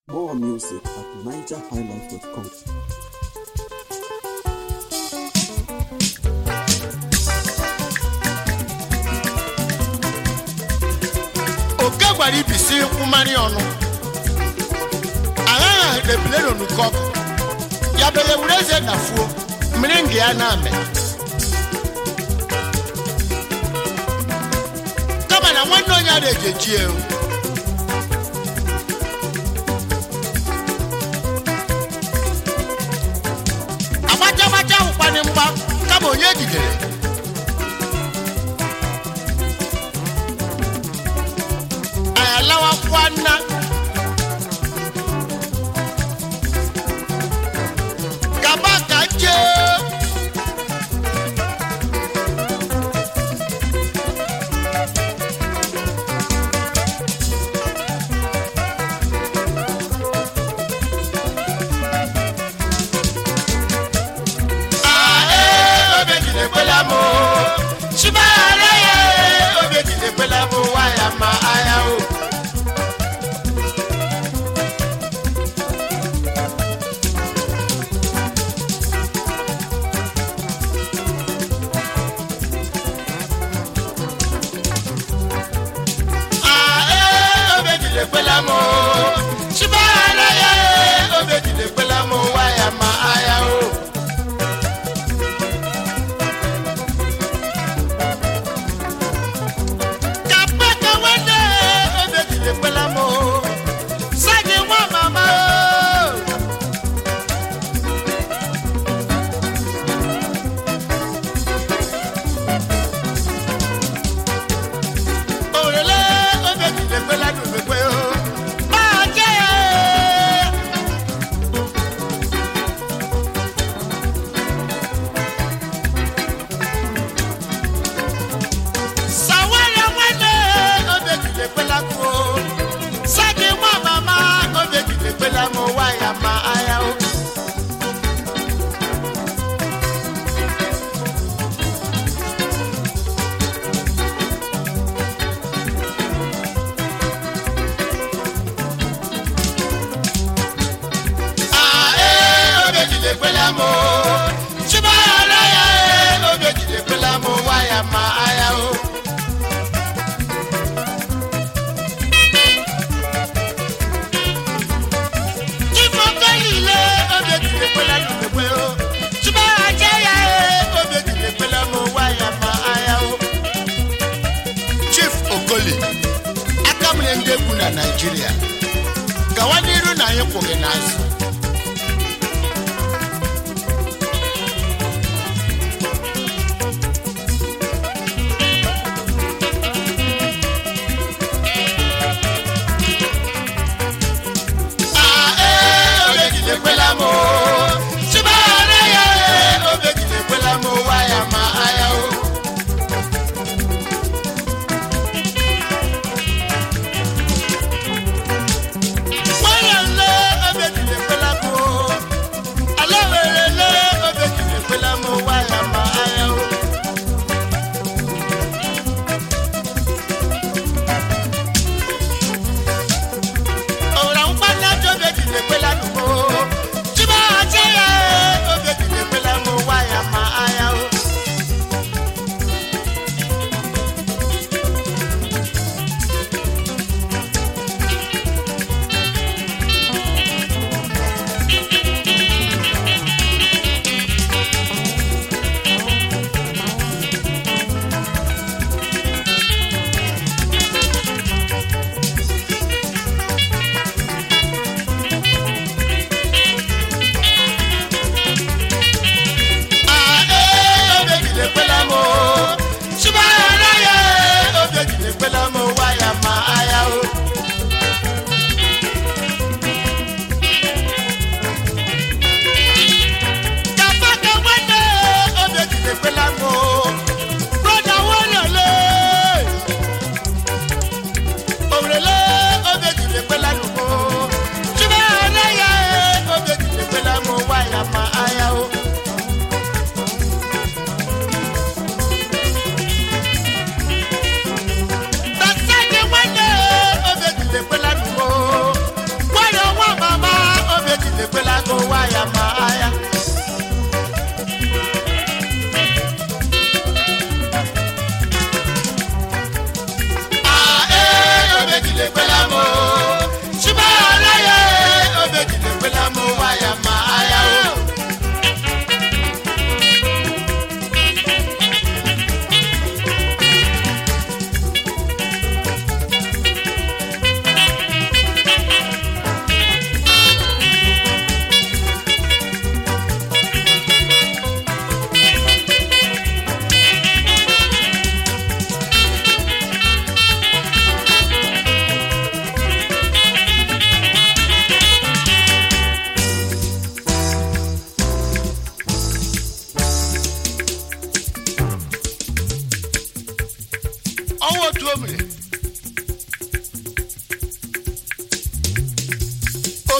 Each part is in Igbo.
More music at nigerhighlife.com. oke gwara ibisi nkwụmarị ọnụ aghaghị debilero n'ukọk ya bere were eze dafuo mmiri nga ya na-ame kama na nwanne onye ara ejeji ewu agbacha agbacha ahụkwanị mgba kama onye jidere anyị alawakwa nna gaba ka jee Ae, obe jide kwela mo. Chibara ya, obe jide kwela mo, waya ma aya o. Ae, obe jide kwela mo. Chibara ya, obe jide kwela mo, waya ma aya o. kapaka wende obedile kwela mo sagi nwa mama o. òrèlé obedile kwela dùnmẹ̀kwẹ́ o máa jẹ́ ẹ̀. sawara nwanne obegide kwela kụ sagi nwa mama obegide kwela m ụwa ya ma aya o Ae, obegide kwela m o. Chibara ya e, obegide kwela m ụwa ya ma aya o Chifọkọlile obegide kwela n'ogbegbe o. Chibara je ya e, obegide kwela m ụwa ya ma aya o Chief Okoli aka mere ndị egwu na Naịjirịa gawa n'iru na anyị kwụghị n'azụ Ae, obegide kwela m o. Chibara ya e, obegide kwela m ụwa ya ma aya o Nwayọ̀lé obegide kwela m o. Alawerele obegide kwela m ụwa ya ma aya o Ọ̀rọ̀ ń pa ní ọjọ́ obegide kwela m o.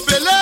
ebubele